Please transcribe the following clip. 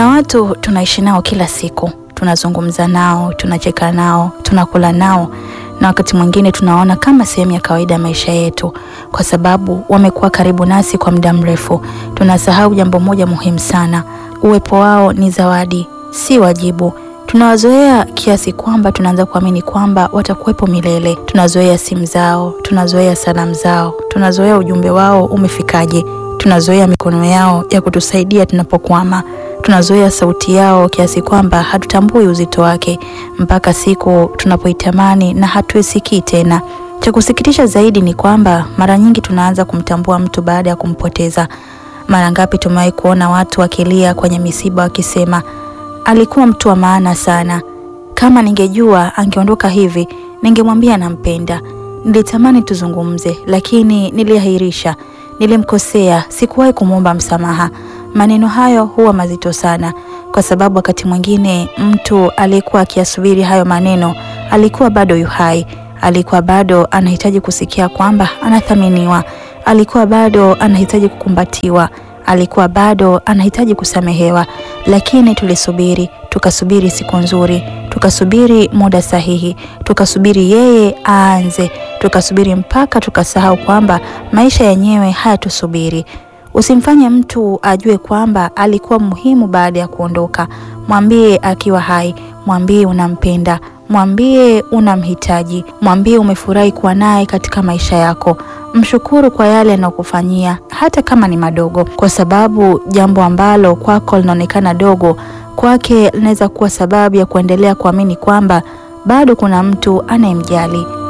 Kuna watu tunaishi nao kila siku, tunazungumza nao, tunacheka nao, tunakula nao na wakati mwingine tunaona kama sehemu ya kawaida ya maisha yetu, kwa sababu wamekuwa karibu nasi kwa muda mrefu. Tunasahau jambo moja muhimu sana: uwepo wao ni zawadi, si wajibu. Tunawazoea kiasi kwamba tunaanza kuamini kwamba watakuwepo milele. Tunazoea simu zao, tunazoea salamu zao, tunazoea ujumbe wao umefikaje, tunazoea mikono yao ya kutusaidia tunapokwama tunazoea sauti yao kiasi kwamba hatutambui uzito wake mpaka siku tunapoitamani na hatuisikii tena. Cha kusikitisha zaidi ni kwamba mara nyingi tunaanza kumtambua mtu baada ya kumpoteza. Mara ngapi tumewahi kuona watu wakilia kwenye misiba wakisema, alikuwa mtu wa maana sana. Kama ningejua angeondoka hivi, ningemwambia nampenda. Nilitamani tuzungumze, lakini niliahirisha. Nilimkosea, sikuwahi kumwomba msamaha. Maneno hayo huwa mazito sana, kwa sababu wakati mwingine mtu aliyekuwa akiyasubiri hayo maneno alikuwa bado yu hai, alikuwa bado anahitaji kusikia kwamba anathaminiwa, alikuwa bado anahitaji kukumbatiwa, alikuwa bado anahitaji kusamehewa. Lakini tulisubiri, tukasubiri siku nzuri, tukasubiri muda sahihi, tukasubiri yeye aanze, tukasubiri mpaka tukasahau kwamba maisha yenyewe hayatusubiri. Usimfanye mtu ajue kwamba alikuwa muhimu baada ya kuondoka. Mwambie akiwa hai, mwambie unampenda, mwambie unamhitaji, mwambie umefurahi kuwa naye katika maisha yako. Mshukuru kwa yale anayokufanyia hata kama ni madogo, kwa sababu jambo ambalo kwako linaonekana dogo, kwake linaweza kuwa sababu ya kuendelea kuamini kwamba bado kuna mtu anayemjali.